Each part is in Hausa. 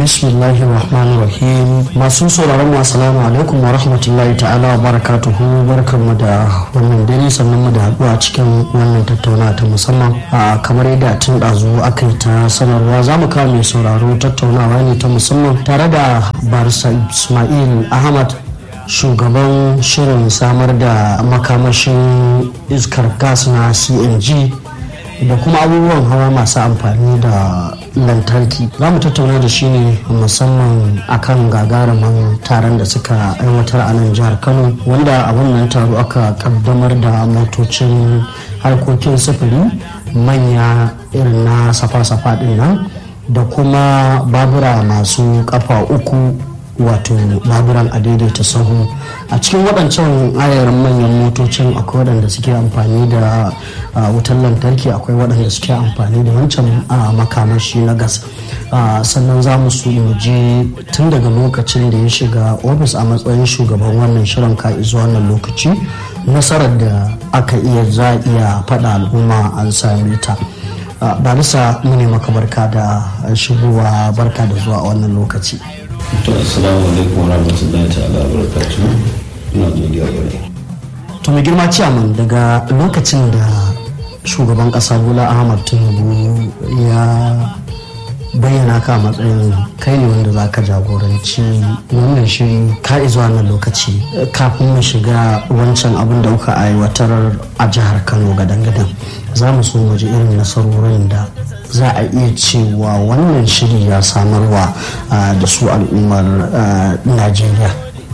bismillahir rahmanir rahim masu sauraron mu assalamu alaikum wa rahmatullahi ta'ala wa barakatuhu barkanmu da wannan dare sannan mu da haɗuwa cikin wannan tattaunawa ta musamman a kamar yadda tun ɗazu aka yi ta sanarwa za mu kawo mai sauraro tattaunawa ne ta musamman tare da barisa ismail ahmad shugaban shirin samar da makamashin iskar gas na cng da kuma abubuwan hawa masu amfani da lantarki za mu tattauna da shi ne musamman akan gagarumin taron da suka aiwatar a nan jihar kano wanda a wannan taro aka kaddamar da motocin harkokin sufuri manya irin na safa-safa din nan da kuma babura masu kafa uku wato baburan a daidaita sahu a cikin waɗancan ayarin manyan motocin akwai waɗanda suke amfani da wutar lantarki akwai waɗanda suke amfani da wancan makamashi na gas sannan za mu su je tun daga lokacin da ya shiga ofis a matsayin shugaban wannan shirin ka zuwa wannan lokaci nasarar da aka iya za iya faɗa al'umma an same ta barisa mu ne maka barka da shigowa barka da zuwa a wannan lokaci to assalamu alaikum wa rahmatullahi ta'ala wa barakatuhu ina godiya gare to mai girma ciyaman daga lokacin da shugaban kasa bola ahmad tinubu ya bayyana ka matsayin kai ne wanda za ka jagoranci wannan shiri ka zuwa nan lokaci kafin mu shiga wancan abin da kuka aiwatar a jihar kano gadan-gadan za mu so mu ji irin nasarorin da za a iya cewa wannan shiri ya samarwa da su al'ummar najeriya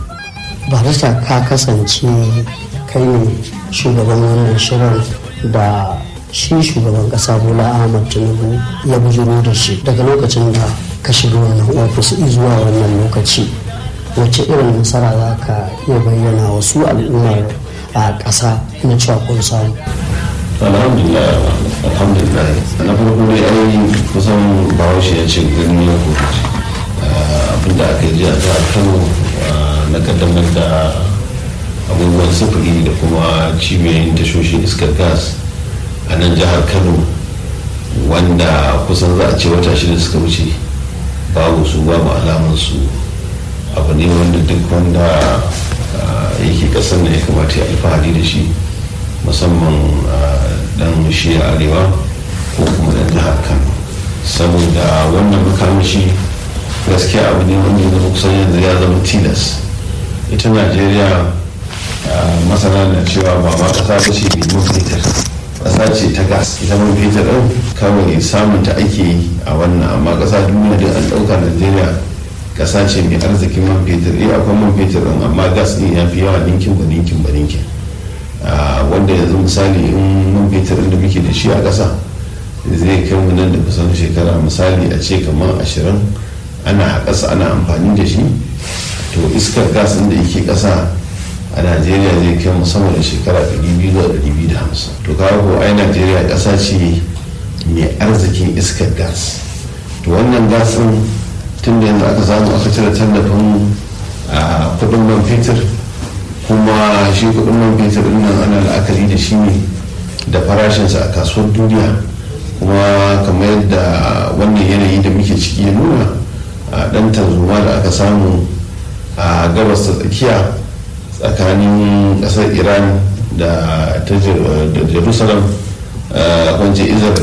barista ka kasance kai ne shugaban wannan shirin da shi shugaban kasa bola ahmad tinubu ya bujiro da shi daga lokacin da ka shiga wannan ofis zuwa wannan lokaci wace irin nasara za ka iya bayyana wa su al'ummar a ƙasa na cewa kun samu alhamdulillah alhamdulillah na farko dai ai kusan bahaushe ya ce gani ya kuka abinda aka yi jiya ta kano na kaddamar da abubuwan sufuri da kuma cibiyoyin tashoshin iskar gas a nan jihar kano wanda kusan za a ce wata shida suka wuce babu su babu alamansu abu ne wanda duk wanda yake kasar da ya kamata ya alfahari da shi musamman dan shi arewa ko kuma dan jihar kano saboda wannan makamashi gaskiya abu ne wanda ya zama kusan yanzu ya zama tilas ita najeriya masana na cewa ba ma kasa ba ce mai man fetur kasa ce ta gas ita man fetur ɗin kawai samun ta ake yi a wannan amma kasa duniya da an ɗauka najeriya kasa ce mai arzikin man fetur eh akwai man fetur ɗin amma gas ɗin ya fi yawa ninkin ba ninkin ba ninkin wanda yanzu misali in man fetur da muke da shi a ƙasa zai kai mu nan da kusan shekara misali a ce kamar ashirin ana ƙasa ana amfani da shi to iskar gas da yake ƙasa a najeriya zai kai mu sama da shekara 200 zuwa 250 to kawo ko ai najeriya ƙasa ce mai arzikin iskar gas to wannan gas ɗin tun da yanzu aka samu aka cire tallafin kuɗin man fetur kuma shi kudin man fetur din nan ana la'akari da shi ne da farashinsa a kasuwar duniya kuma kamar yadda wannan yanayi da muke ciki ya nuna a dan tarzoma da aka samu a gabas ta tsakiya tsakanin kasar iran da ta jerusalem kwance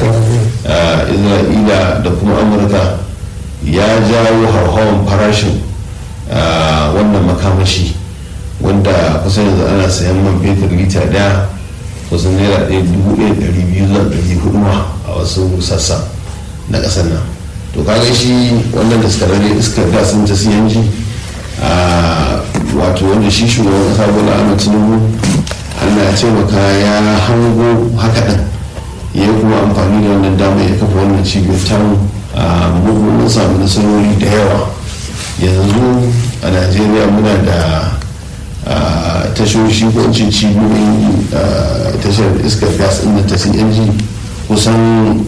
isra'ila da kuma amurka ya jawo hauhawan farashin wannan makamashi wanda kusan yanzu ana sayan man fetur lita daya kusan naira ɗaya dubu ɗaya ɗari biyu zuwa ɗari hudu ma a wasu sassa na ƙasar nan to kaga shi wannan da suka rage iskar gas ta cng a wato wanda shi shugaban ƙasa bola ahmad tinubu allah ya taimaka ya hango haka ɗin ya kuma amfani da wannan dama ya kafa wannan cibiyar tamu a mun samu nasarori da yawa yanzu a najeriya muna da tashoshi ko ce cibiyoyin tashar iskar gas ɗin ta cng kusan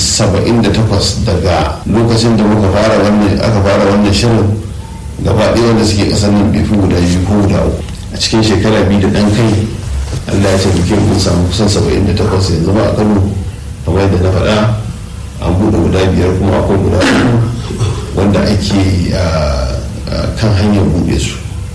78 daga lokacin da muka fara wannan aka fara wannan shirin gaba ɗaya wanda suke ƙasar nan bai fi guda biyu ko guda uku a cikin shekara biyu da ɗan kai allah ya taimake mun samu kusan 78 yanzu ba a kano kamar yadda na faɗa an buɗe guda biyar kuma akwai guda uku wanda ake kan hanyar buɗe su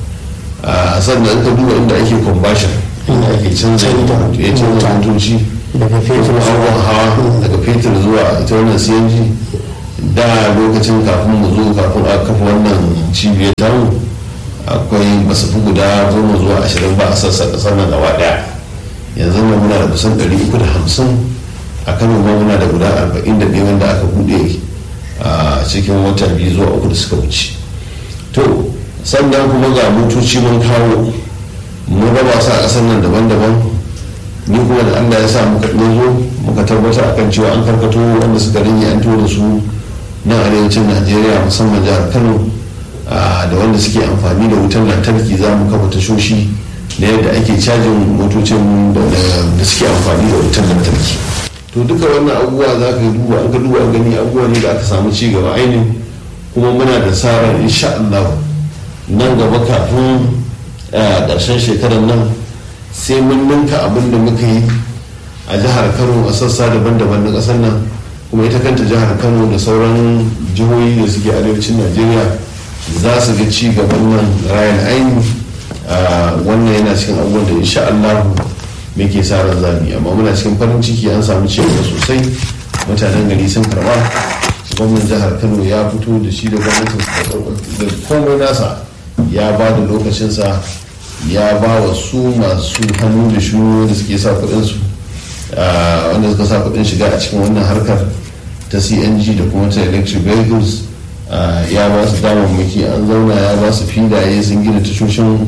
sannan ka duba inda ake conversion inda ake canza ya canza motoci daga fetur abubuwan hawa daga fetur zuwa ita wannan cng da lokacin kafin mu zo kafin a kafa wannan cibiyar tamu akwai basu fi guda goma zuwa ashirin ba a sassa kasar nan gaba daya yanzu nan muna da kusan ɗari uku da hamsin a kano ma muna da guda arba'in da ɗaya wanda aka buɗe a cikin wata biyu zuwa uku da suka wuce to sannan kuma ga motoci mun kawo mun raba su a ƙasar nan daban-daban ni kuma da allah ya sa muka zo muka tabbatar akan cewa an karkato wanda suka rage an da su nan arewacin najeriya musamman jihar kano da wanda suke amfani da wutar lantarki za mu kafa tashoshi na yadda ake cajin motocin da suke amfani da wutar lantarki to duka wannan abubuwa za ka duba an ka duba gani abubuwa ne da aka samu ci gaba ainihin kuma muna da tsarin insha Allah nan gaba kafin ƙarshen shekarar nan sai mun ninka abin da muka yi a jihar kano a sassa daban-daban na ƙasar nan kuma ita kanta jihar kano da sauran jihohi da suke arewacin najeriya za su ga ci gaban nan rayan aini wannan yana cikin abubuwan da insha Allah muke sa ran zami amma muna cikin farin ciki an samu ci gaba sosai mutanen gari sun karba gwamnan jihar kano ya fito da shi da gwamnatin da komai nasa ya ba da lokacinsa ya ba wa su masu hannu da shuru da suke sa kudinsu wanda suka sa kudin shiga a cikin wannan harkar ta cng da kuma ta electric vehicles ya ba su damammaki an zauna ya ba su filaye sun gina tashoshin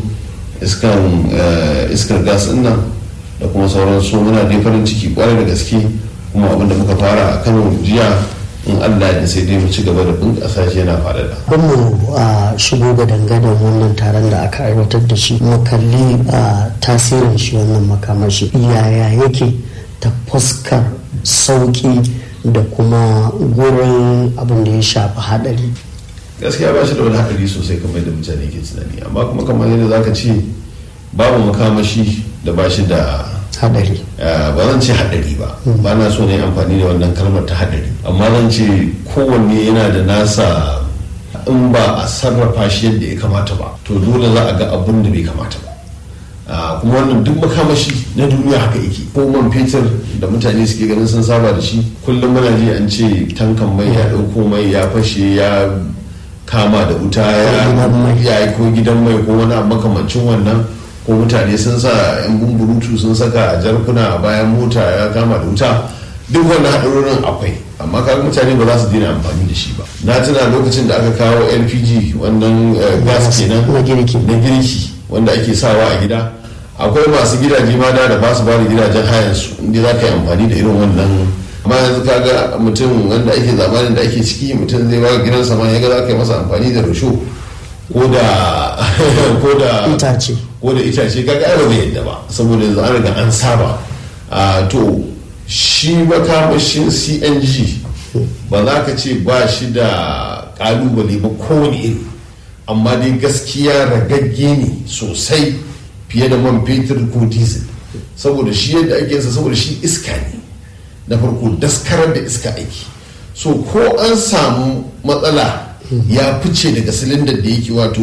iskar gas nan da kuma sauran su muna dai farin ciki kwarai da gaske kuma abinda muka fara a kano jiya in allah da sai dai mu ci gaba da bunƙasa shi yana faɗaɗa. mu a shigo ga dangadan wannan taron da aka aiwatar da shi mu kalli tasirin shi wannan makamashi yaya yake ta fuskar sauƙi da kuma gurin abin da ya shafi haɗari gaskiya ba shi da wani haɗari sosai kamar da mutane ke tunani amma kuma kamar yadda za ka ce babu makamashi da ba shi da haɗari ba zan ce haɗari ba ba na so ne amfani da wannan kalmar ta haɗari amma zan ce kowanne yana da nasa in ba a sarrafa shi yadda ya kamata ba to dole za a ga abin da bai kamata ba kuma wannan duk makamashi na duniya haka yake ko man fetur da mutane suke ganin sun saba da shi kullum muna ji an ce tankan mai ya ɗauko mai ya fashe ya kama da wuta ya yi ko gidan mai ko wani makamancin wannan ko mutane sun sa yan bumburutu sun saka a jarkuna a bayan mota ya kama da wuta duk wannan haɗarorin akwai amma kaga mutane ba za su daina amfani da shi ba na tuna lokacin da aka kawo lpg wannan gas kenan na girki na girki wanda ake sawa a gida akwai masu gidaje ma da ba su bada gidajen hayan su inda za ka yi amfani da irin wannan amma yanzu kaga mutum wanda ake zamanin da ake ciki mutum zai ba gidansa ma ya ga za ka yi masa amfani da rusho ko da ko da itace ko da itace kaga ai ba zai yadda ba saboda yanzu an riga an saba to shi makamashin cng ba za ka ce ba shi da kalubale ba kowane iri amma dai gaskiya ragagge ne sosai fiye da man fetur ko diesel saboda shi yadda ake yinsa saboda shi iska ne na farko daskarar da iska aiki so ko an samu matsala ya fice daga silindar da yake wato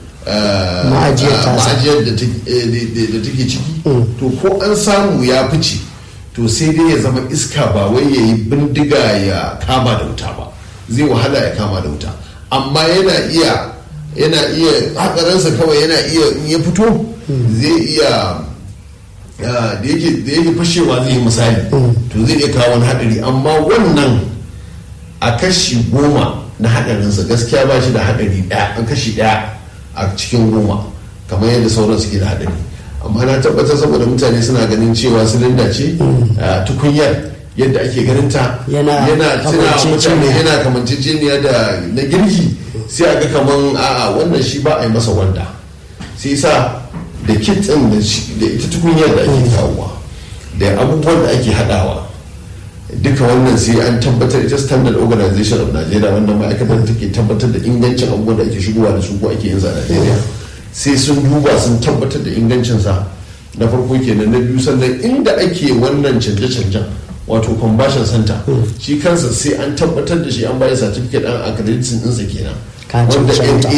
ma'ajiyar da take ciki to ko an samu ya fice to sai dai ya zama iska ba wai ya yi bindiga ya kama da wuta ba zai wahala ya kama da wuta amma yana iya yana iya hakaransa kawai yana iya in ya fito zai iya da yake fashewa zai yi misali to zai iya kawo wani hadari amma wannan a kashi goma na hadarinsa gaskiya ba shi da hadari daya a kashi daya a cikin goma kamar yadda sauran suke da hadari amma na tabbatar saboda mutane suna ganin cewa silinda ce tukunyar yadda ake ganin ta yana mutane yana kamanceceniya da na girki sai a ga kaman a'a wannan shi ba a yi masa wanda sai sa da kitsin da ita tukunyar da ake kawowa da abubuwan da ake hadawa duka wannan sai an tabbatar ita standard organization of nigeria wannan ma'aikatar take tabbatar da ingancin abubuwan da ake shigowa da su ko ake yin a nigeria sai sun duba sun tabbatar da ingancinsa na farko kenan na biyu sannan inda ake wannan canje-canjen wato conversion center shi kansa sai an tabbatar da shi an bayi certificate an accreditation ɗinsa kenan wanda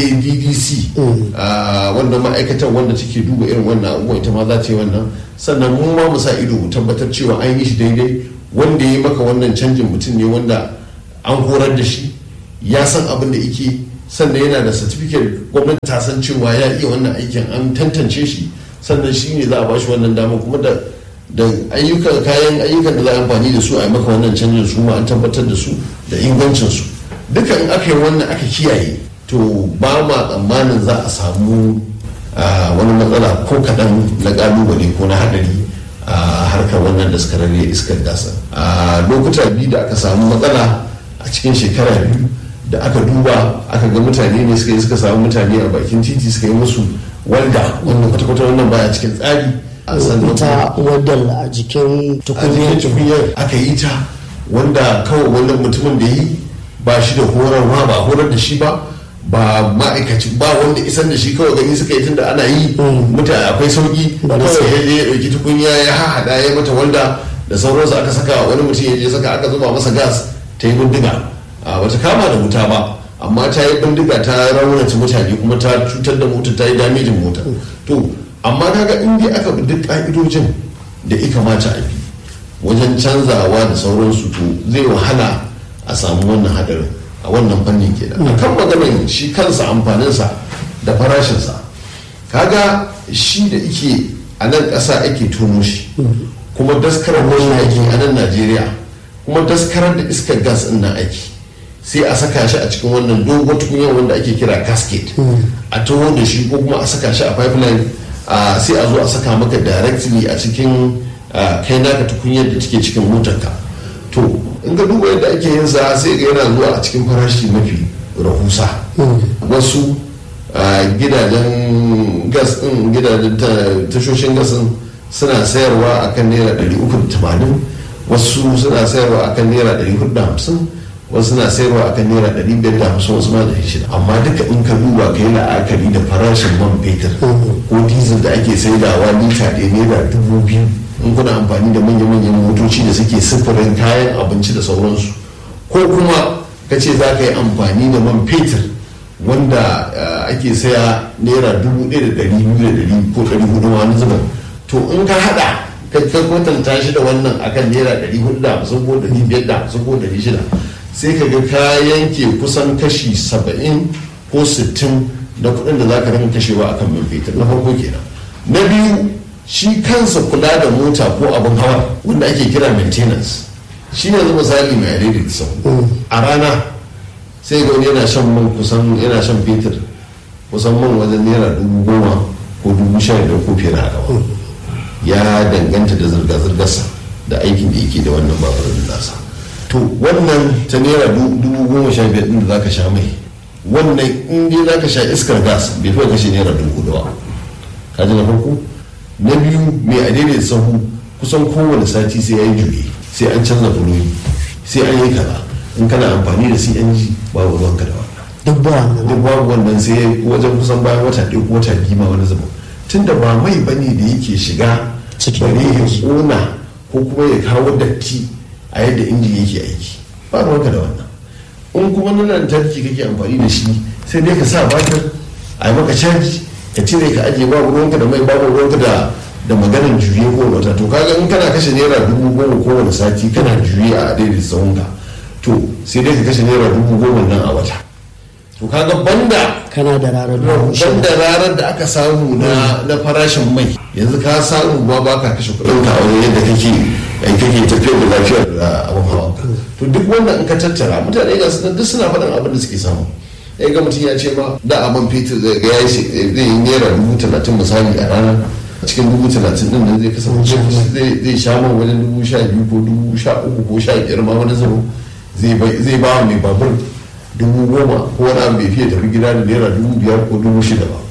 NADDC wanda ma'aikatar wanda take duba irin wannan abubuwa ita ma za ta yi wannan sannan mun ma mu sa ido mu tabbatar cewa an yi shi daidai wanda ya yi maka wannan canjin mutum ne wanda an horar da shi ya san abin da yake sannan yana da certificate gwamnati ta san cewa ya iya wannan aikin an tantance shi sannan shi ne za a bashi wannan dama kuma da da ayyukan kayan ayyukan da za a amfani da su a yi maka wannan canjin su ma an tabbatar da su da ingancin su duka in aka yi wannan aka kiyaye to ba ma tsammanin za a samu wani matsala ko kaɗan na ƙalubale ko na haɗari a harkar wannan daskararre iskar gasa a lokuta biyu da aka samu matsala a cikin shekara biyu da aka duba aka ga mutane ne suka yi suka samu mutane a bakin titi suka yi musu walda wanda kwata-kwata wannan baya cikin tsari a ita wadda a jikin tukunyar aka yi ta wanda kawai wannan mutumin da yi ba shi da horarwa ba horar da shi ba ba ma'aikaci ba wanda isan da shi kawai gani suka yi tunda ana yi mutane akwai sauki kawai ya je ya dauki tukunya ya hahada ya mata wanda da sauransu aka saka wani mutum ya je saka aka zuba masa gas ta yi bindiga bata kama da wuta ba amma ta yi bindiga ta raunata mutane kuma ta cutar da mota ta yi damejin mota to amma kaga in dai aka bi duk ka'idojin da ya kamata a bi wajen canzawa da sauransu to zai wahala a samu wannan hadarin a wannan fannin kenan a kan maganar shi kansa amfaninsa da farashinsa kaga shi da ike a nan ƙasa ake tono shi kuma daskarar wani ake a nan najeriya kuma daskarar da iskar gas ɗin nan ake sai a saka shi a cikin wannan dogon tukunyar wanda ake kira casket a taho da shi ko kuma a saka shi a pipeline sai a zo a saka maka directly a cikin kai naka tukunyar da take cikin motarka to in ka duba yadda ake yin sa sai ga yana zuwa a cikin farashi mafi rahusa wasu gidajen gas din gidajen tashoshin gas din suna sayarwa akan naira 380 wasu suna sayarwa akan naira 450 wasu suna sayarwa akan naira 550 wasu ma da shida amma duka in ka duba ka yi la'akari da farashin man fetur ko diesel da ake saidawa lita ɗaya naira dubu biyu in kuna amfani da manya-manyan motoci da suke sufurin kayan abinci da sauransu ko kuma ka ce za ka yi amfani da man fetur wanda ake saya naira dubu ɗaya da ɗari biyu da ɗari ko ɗari hudu wani zuban to in ka haɗa ka kwatanta shi da wannan akan naira ɗari hudu da hamsin ko ɗari biyar da hamsin ko ɗari shida sai ka ga ka yanke kusan kashi saba'in ko sittin na kuɗin da za ka rinka kashewa akan man fetur na farko kenan na biyu shi kansa kula da mota ko abin hawa wanda ake kira maintenance shi ne zama misali mai adaidaita sau a rana sai ga wani yana shan man kusan yana shan fetur kusan man wajen naira dubu goma ko dubu sha biyar ko fiye da haka ya danganta da zirga-zirgarsa da aikin da yake da wannan baburin nasa to wannan ta naira dubu goma sha biyar din da zaka sha mai wannan in dai zaka sha iskar gas bai fi kashe naira dubu hudu ba ka ji na farko na biyu mai adaidaita sahu kusan kowane sati sai ya yi juye sai an canza fuloyi sai an yi kaza in kana amfani da cng babu ruwanka da wannan duk ba wannan duk babu wannan sai wajen kusan bayan wata ɗaya ko wata biyu ma wani zama tun da ba mai bane da yake shiga bare ya ƙona ko kuma ya kawo datti a yadda inji yake aiki ba ruwanka da wannan in kuma na lantarki kake amfani da shi sai dai ka sa batir a yi maka caji ka cire ka ajiye babu ruwanka da mai babu ruwanka da da maganar juye ko wata to kaga in kana kashe naira dubu goma kowane sati kana juye a daidai tsawonka to sai dai ka kashe naira dubu goma nan a wata to kaga banda kana da rarar dubu banda rarar da aka samu na na farashin mai yanzu ka samu ba ba ka kashe kuɗin ka wani yadda kake ai kake tafiyar da lafiyar da abin hawa to duk wannan in ka tattara mutane ga su duk suna faɗin abin da suke samu ya ga mutum ya ce ma da a man fetur zai ga ya zai yi naira dubu talatin misali a rana a cikin dubu talatin din nan zai kasance zai sha man wajen dubu sha biyu ko dubu sha uku ko sha biyar ma wani zama zai ba wa mai babur dubu goma ko wani abu bai fiye tafi gida da naira dubu biyar ko dubu shida ba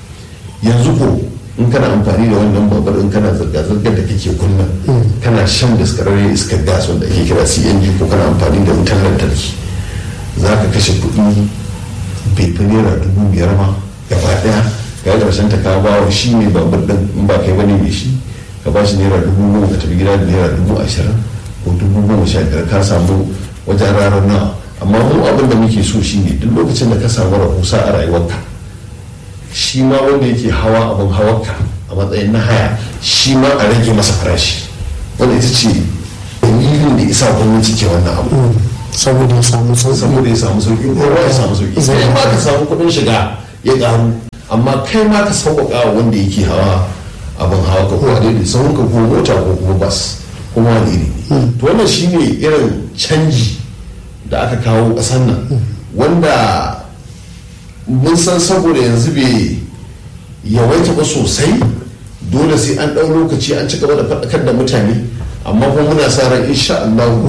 yanzu ko in kana amfani da wannan babur in kana zirga-zirgar da kake kunna kana shan daskararren iskar gas wanda ake kira cng ko kana amfani da wutar lantarki za ka kashe kuɗi bai fi naira dubu biyar ma gaba ɗaya ga ƙarshen ta ka ba wa shi ne babur ɗin in ba kai bane mai shi ka ba shi naira dubu goma ka tafi gida da naira dubu ashirin ko ko dubu goma sha biyar ka samu wajen ranar nawa amma mu abin da muke so shine duk lokacin da ka samu rahusa a rayuwarka shi ma wanda yake hawa abin hawarka a matsayin na haya shi ma a rage masa farashi wanda ita ce dalilin da isa gwamnati ke wannan abu saboda ya samu sauki saboda ya samu sauki kowa ya samu sauki Zai- kai ma ka samu kuɗin shiga ya ƙaru amma kai ma ka sauƙaƙa wa wanda yake hawa abin hawa ka ko a daidai sauran ka ko mota ko kuma bas kuma wani iri ne to wannan shine irin canji da aka kawo ƙasar nan wanda mun san saboda yanzu bai yawaita ba sosai dole sai an ɗau lokaci an ci gaba da faɗakar da mutane amma kuma muna sa ran insha Allah